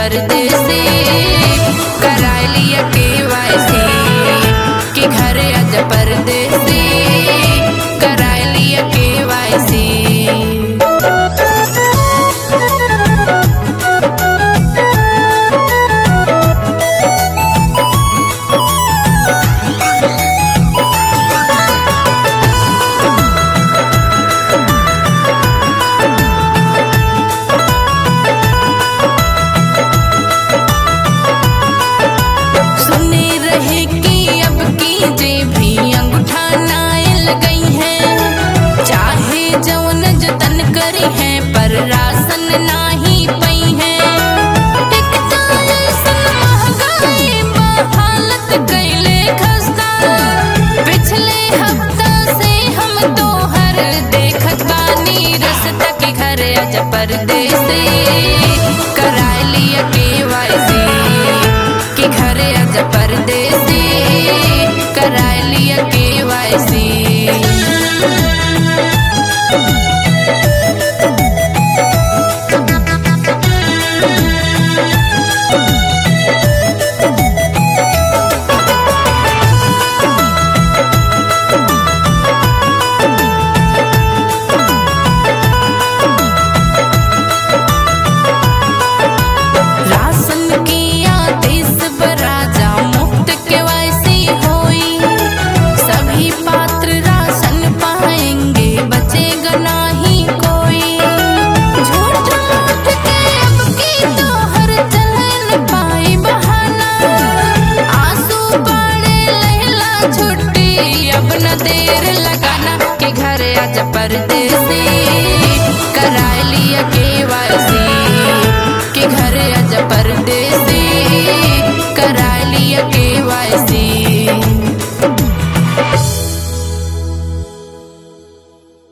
परदेसी करा लिया केवाईसी कि घर आज परदेसी करा लिया केवाईसी सुने रहे कि अब की जे भी अंगूठा नायल गई है चाहे जौन जतन करी है पर राशन नाही पई है एक तारे सन महंगाई बा हालत कैले खस्ता पिछले हफ्ता से हम तो हर देखत बानी रस्ता के घर आज परदेसी करा लिया केवाईसी कि घरे आज परदेसी करा लिया केवाईसी राशन की आदेश बराजा मुफ्त के वैसी होई सभी पात्र राशन पाएंगे बचेगा नहीं कोई झूठ मूठ के अब की तो हर चलन पाई बहाना आंसू बाड़े लहला छुट्टी अब न देर लगाना कि घर आज परदेसी